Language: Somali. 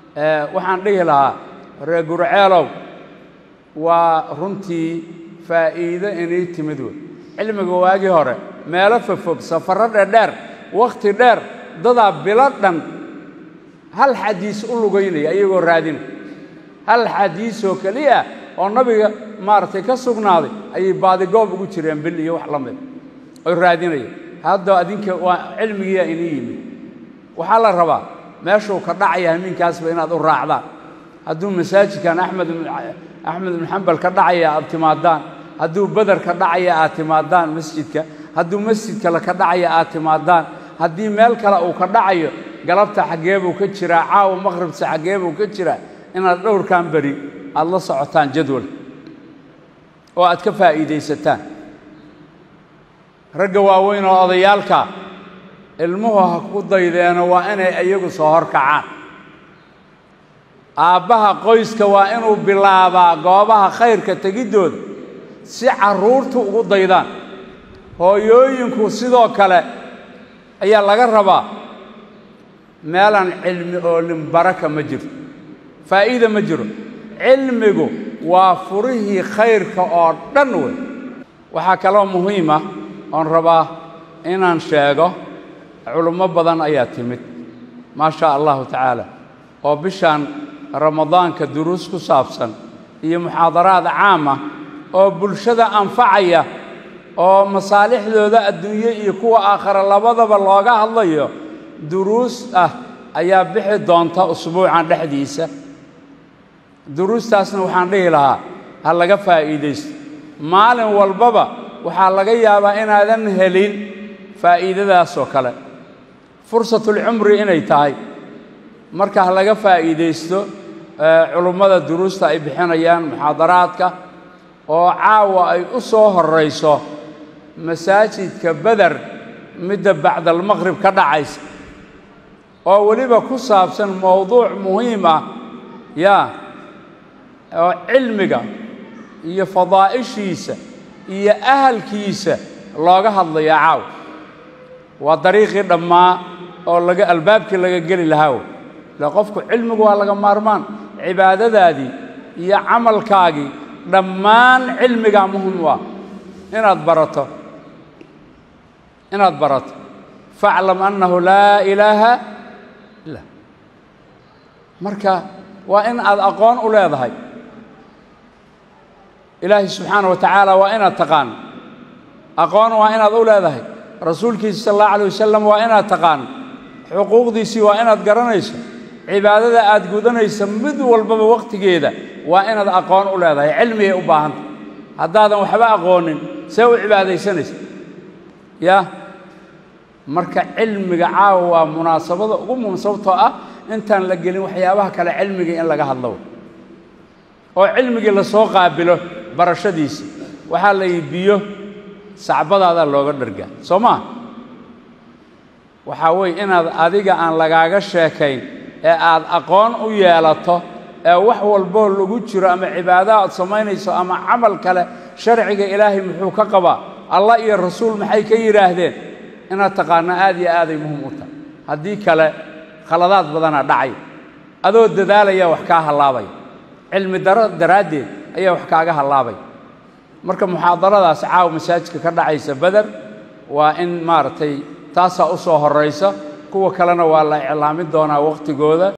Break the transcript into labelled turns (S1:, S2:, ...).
S1: waxaan dhihi lahaa reer gurceelow waa runtii faa'iido inii timid wey cilmiga waagii hore meelo fogfog safarro dherdheer wakhti dheer dadaa bilo dhan hal xadiis u lugaynaya iyagoo raadina hal xadiisoo keliya oo nabiga maaragtay ka sugnaaday ayay baadigoob ugu jireen bil iyo wax la mid oy raadinaya hadda adinka waa cilmigiiyaa inii yimid waxaa la rabaa meeshuu ka dhacaya hamiinkaasba inaad u raacdaan hadduu masaajidkan axmed axmed ibnu xambal ka dhacaya aad timaadaan hadduu beder ka dhacaya aad timaadaan masjidka hadduu masjid kale ka dhacaya aad timaadaan haddii meel kale uu ka dhacayo galabta xaggee buu ka jiraa caawa maqhribta xaggee buu ka jiraa inaad dhowrkan beri aad la socotaan jadwal oo aad ka faa'iidaysataan ragga waaweyn oo odayaalka ilmuhu ha ku daydeeno waa inay iyagu soo hor kacaan aabbaha qoyska waa inuu bilaabaa goobaha khayrka tegiddooda si carruurtu ugu daydaan hooyooyinku sidoo kale ayaa laga rabaa meelaan cilmi oolin baraka ma jiro faa'iida ma jiro cilmigu waa furihii khayrka oo dhan wey waxaa kaloo muhiima oon rabaa inaan sheego culummo badan ayaa timid maa shaa allahu tacaala oo bishaan ramadaanka duruus ku saabsan iyo muxaadaraad caama oo bulshada anfacaya oo masaalixdooda adduunye iyo kuwa aakhare labadaba looga hadlayo duruus ah ayaa bixi doonta usbuucan dhexdiisa duruustaasna waxaan dhihi lahaa ha laga faa'iidaysto maalin walbaba waxaa laga yaabaa inaadan helin faa'iidadaasoo kale fursatulcumri inay tahay marka ha laga faa'iidaysto culummada duruusta ay bixinayaan muxaadaraadka oo caawa ay u soo horrayso masaajidka beder midda bacdalmaqhrib ka dhacaysa oo weliba ku saabsan mowduuc muhiim ah yaa oo cilmiga iyo fadaa'ishiisa iyo ahalkiisa looga hadlayaa caaw waa dariiqii dhammaa oo laga albaabkii laga geli lahaa wey ile qofku cilmigu waa laga maarmaan cibaadadaadii iyo camalkaagii dhammaan cilmigaa muhim u ah inaad barato inaad barato faaclam annahu laa ilaaha ila marka waa in aad aqoon u leedahay ilaahay subxaana wa tacaala waa inaad taqaano aqoon waa inaad u leedahay rasuulkiisa sal allahu alay wasalam waa inaad taqaano xuquuqdiisii waa inaad garanayso cibaadada aad gudanaysa mid walbaba wakhtigeeda waa inaad aqoon u leedahay cilmigay u baahanta haddaadan waxba aqoonin see u cibaadaysanaysa yaa marka cilmiga caawa waa munaasabada ugu muhim sababtoo ah intaan la gelin waxyaabaha kale cilmigii in laga hadlo oo cilmigii lasoo qaabilo barashadiisa waxaa la yidhi biyo sacbadaadaa looga dhargaa soo maa waxaa weeye inaad adiga aan lagaaga sheekayn ee aad aqoon u yeelato ee wax walboo lagu jiro ama cibaado aad samaynayso ama camal kale sharciga ilaahay muxuu ka qabaa allah iyo rasuul maxay ka yidhaahdeen inaad taqaano aad iyo aaday muhim u tahay haddii kale khaladaad badanaa dhacay adoo dadaalaya wax kaa hallaabaya cilmi daro daraaddeed ayaa wax kaaga hallaabay marka muxaadaradaas caawa masaajidka ka dhacaysa beder waa in maaragtay taasaa u soo horraysa kuwa kalena waa la iclaamin doonaa wakhtigooda